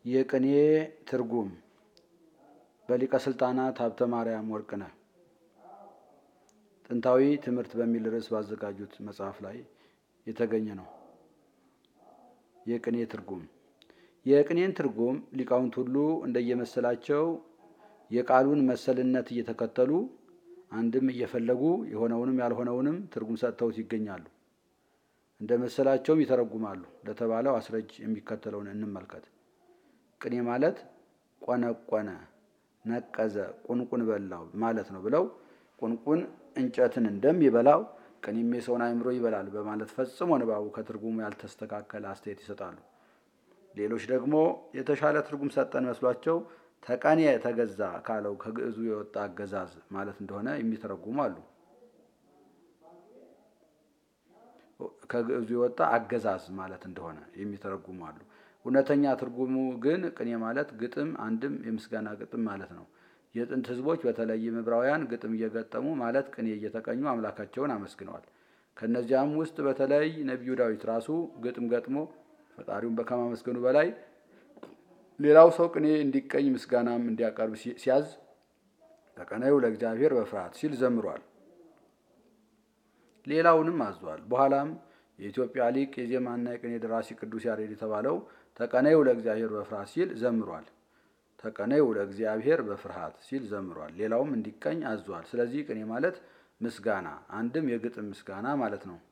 የቅኔ ትርጉም በሊቀ ስልጣናት ሀብተ ማርያም ወርቅነህ ጥንታዊ ትምህርት በሚል ርዕስ ባዘጋጁት መጽሐፍ ላይ የተገኘ ነው። የቅኔ ትርጉም የቅኔን ትርጉም ሊቃውንት ሁሉ እንደየመሰላቸው የቃሉን መሰልነት እየተከተሉ አንድም እየፈለጉ የሆነውንም ያልሆነውንም ትርጉም ሰጥተውት ይገኛሉ። እንደ መሰላቸውም ይተረጉማሉ። ለተባለው አስረጅ የሚከተለውን እንመልከት። ቅኔ ማለት ቆነቆነ፣ ነቀዘ፣ ቁንቁን በላው ማለት ነው ብለው ቁንቁን እንጨትን እንደሚበላው ቅኔም የሰውን አእምሮ ይበላል በማለት ፈጽሞ ንባቡ ከትርጉሙ ያልተስተካከለ አስተያየት ይሰጣሉ። ሌሎች ደግሞ የተሻለ ትርጉም ሰጠን መስሏቸው ተቀኔ ተገዛ ካለው ከግዕዙ የወጣ አገዛዝ ማለት እንደሆነ የሚተረጉሙ አሉ። ከግዕዙ የወጣ አገዛዝ ማለት እንደሆነ የሚተረጉሙ አሉ። እውነተኛ ትርጉሙ ግን ቅኔ ማለት ግጥም፣ አንድም የምስጋና ግጥም ማለት ነው። የጥንት ሕዝቦች በተለይም ዕብራውያን ግጥም እየገጠሙ ማለት ቅኔ እየተቀኙ አምላካቸውን አመስግነዋል። ከእነዚያም ውስጥ በተለይ ነቢዩ ዳዊት ራሱ ግጥም ገጥሞ ፈጣሪውን ከማመስገኑ በላይ ሌላው ሰው ቅኔ እንዲቀኝ ምስጋናም እንዲያቀርብ ሲያዝ ተቀነዩ ለእግዚአብሔር በፍርሃት ሲል ዘምሯል። ሌላውንም አዟል። በኋላም የኢትዮጵያ ሊቅ የዜማና የቅኔ ደራሲ ቅዱስ ያሬድ የተባለው ተቀነዩ ለእግዚአብሔር በፍርሃት ሲል ዘምሯል። ተቀነዩ ለእግዚአብሔር በፍርሃት ሲል ዘምሯል። ሌላውም እንዲቀኝ አዟል። ስለዚህ ቅኔ ማለት ምስጋና፣ አንድም የግጥም ምስጋና ማለት ነው።